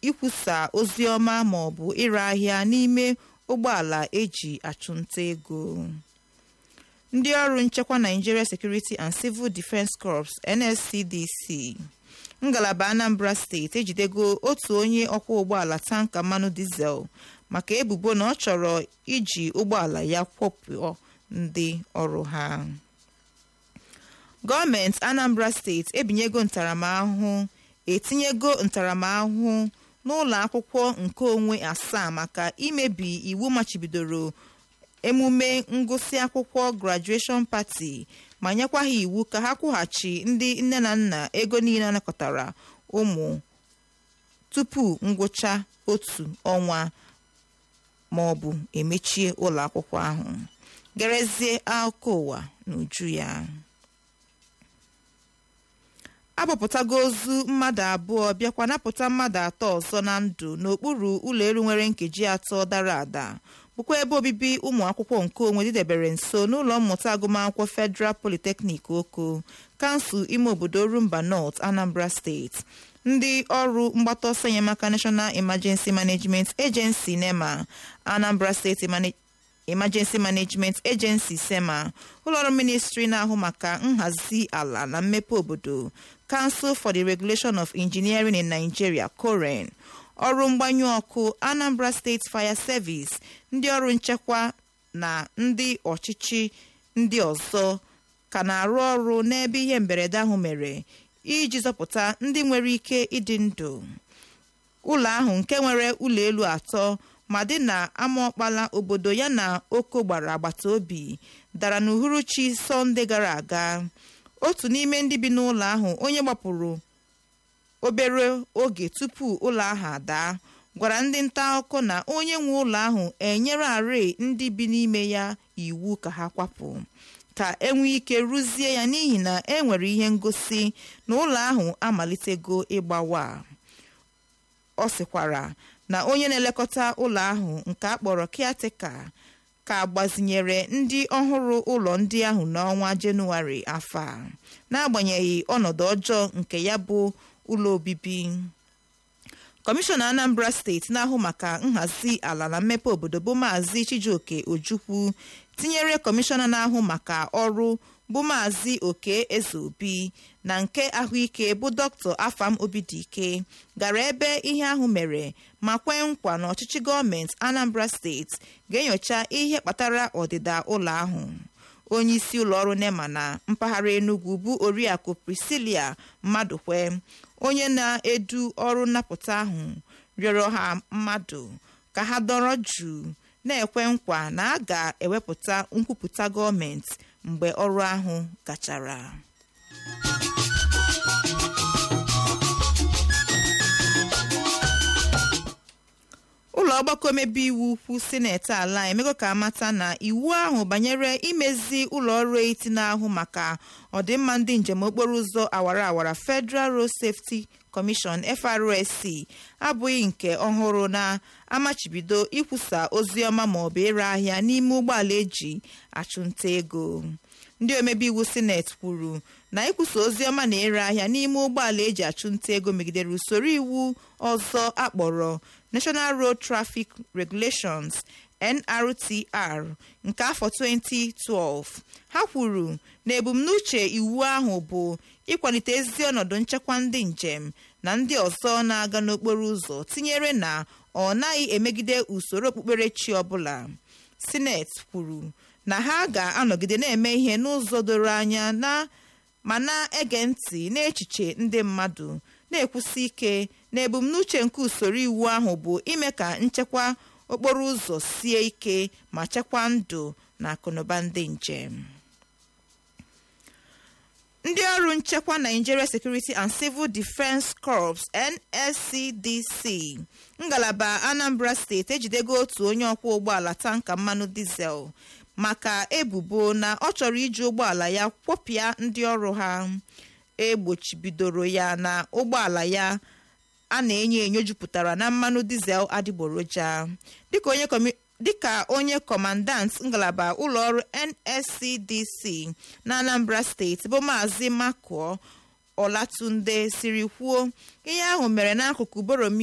ikwusa ozi ọma ma ọ bụ ire ahịa n'ime ụgbọala eji achụnta ego ndị ọrụ nchekwa Nigeria Security and Civil Defence Corps NSCDC ngalaba Anambra steeti ejidego otu onye ọkwọ ụgbọala tanka mmanụ dizel maka ebubo na ọ chọrọ iji ụgbọala ya kwọpụọ ndị ọrụ ha gọọmenti Anambra steeti ebinyego ntaramahụhụ etinyego ntaramahụhụ n'ụlọ akwụkwọ nkeonwe asaa maka imebi iwu machibidoro emume ngụsị akwụkwọ graduation party ma nyekwa ha iwu ka ha kwụghachi ndị nne na nna ego niile anakọtara ụmụ tupu ngwụcha otu ọnwa ma ọ bụ emechie ụlọ akwụkwọ ahụ gerezie akụkọ ụwa n'uju ya abọpụtago ozu mmadụ abụọ bịakwa napụta mmadụ atọ ọzọ na ndụ n'okpuru ụlọ elu nwere nkeji atọ dara ada bụkwa ebe obibi ụmụ akwụkwọ nkeonwe dịdebere nso n'ụlọ mmụta agụmakwụkwọ Federal Polytechnic Oko kansụl ime obodo Rumba North Anambra steeti ndị ọrụ mgbata ọsọ enyemaka National Emergency Management Agency NEMA Anambra State Emergency Management Agency SEMA ụlọọrụ ministri na-ahụ maka nhazi ala na mmepe obodo Council for the Regulation of Engineering in Nigeria COREN ọrụ mgbanyụ ọkụ Anambra State Fire Service ndị ọrụ nchekwa na ndị ọchịchị ndị ọzọ ka na-arụ ọrụ n'ebe ihe mberede ahụ mere iji zọpụta ndị nwere ike ịdị ndụ ụlọ ahụ nke nwere ụlọ elu atọ ma dị na amaọkpala obodo ya na oko gbara agbata obi dara n'uhuruchi sọnde gara aga otu n'ime ndị bi n'ụlọ ahụ onye gbapụrụ obere oge tupu ụlọ ahụ adaa gwara ndị nta akụkọ na onye nwe ụlọ ahụ enyere arị ndị bi n'ime ya iwu ka ha kwapụ ka enwee ike rụzie ya n'ihi na e nwere ihe ngosi na ụlọ ahụ amalitego ịgbawa ọ sịkwara na onye na-elekọta ụlọ ahụ nke a kpọrọ kiateka ka gbazinyere ndị ọhụrụ ụlọ ndị ahụ n'ọnwa jenụwarị afọ a n'agbanyeghị ọnọdụ ọjọọ nke ya bụ ụlọ obibi kọmishọna Anambra steeti na-ahụ maka nhazi ala na mmepe obodo bụ maazị Chijioke Ojukwu tinyere kọmishọna na-ahụ maka ọrụ bụ maazị Oke Ezeobi na nke ahụike bụ dọkịta Afam Obidike gara ebe ihe ahụ mere ma kwee nkwa na ọchịchị gọọmenti Anambra steeti ga-enyocha ihe kpatara ọdịda ụlọ ahụ onye isi ụlọọrụ NEMA na mpaghara Enugu bụ Oriakụ Priscilia Mmadụkwe onye na-edu ọrụ nnapụta ahụ rịọrọ ha mmadụ ka ha dọrọ jụụ na-ekwe nkwa na a ga-ewepụta nkwupụta gọọmenti mgbe ọrụ ahụ gachara ụlọ ọgbakọ omebe iwu ukwu sineti ala emego ka amata na iwu ahụ banyere imezi ụlọ ọrụ eti na-ahụ maka ọdịmma ndị njem okporo ụzọ awara awara Federal Road Safety Commission FRSC abụghị nke ọhụrụ na-amachibido ikwusa ozi ọma maọbụ ire ahịa n'ime ụgbọala eji achụnta ego ndị omebe iwu sineti kwuru na ikwusa ozi ọma na ire ahịa n'ime ụgbọala eji achụnta ego megidere usoro iwu ọzọ akpọrọ National Road Traffic Regulations NRTR nke afọ 2012 ha kwuru na ebumnuche iwu ahụ bụ ịkwalite ezi ọnọdụ nchekwa ndị njem na ndị ọzọ na-aga n'okporo ụzọ tinyere na ọ naghị emegide usoro okpukperechi ọbụla sineti kwuru na ha ga-anọgide na-eme ihe n'ụzọ doro anya na ma na-ege ntị n'echiche ndị mmadụ na-ekwusi ike na ebumnuche nke usoro iwu ahụ bụ ime ka nchekwa okporo ụzọ sie ike ma chekwaa ndụ na akụnụba ndị njem ndị ọrụ nchekwa Nigeria Security and Civil Defence Corps NSCDC ngalaba Anambra steeti ejidego otu onye ọkwọ ụgbọala tanka mmanụ dizel maka ebubo na ọ chọrọ iji ụgbọala ya kwọpịa ndị ọrụ ha egbochibidoro ya na ụgbọala ya a na-enyo enyo jupụtara na mmanụ dizel adịgboroja dịka onye kọmandant ngalaba ụlọọrụ NSCDC na Anambra steeti bụ maazị Makuo Olatunde siri kwuo ihe ahụ mere n'akụkụ Boromi